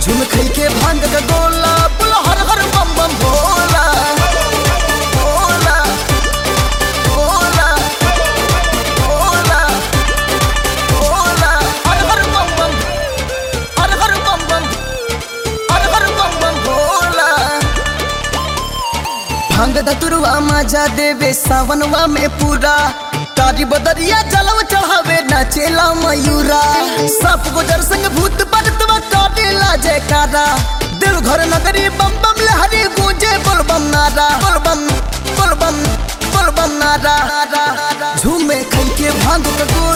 झुम खई के भांग का गोला बोल हर हर बम बम भोला भोला भोला भोला भोला हर हर बम बम हर हर बम बम हर हर बम बम भोला भांग दतुरवा मजा देवे सावनवा में पूरा तारी बदरिया जलव चढ़ावे नाचेला मयूरा सब गुजर संग भूत बरतवा काटेला जयकारा दिल घर नगरी बम बम लहरी गूंजे बोल बम नारा बोल बम बोल बम बोल बम नारा झूमे खई के भांग का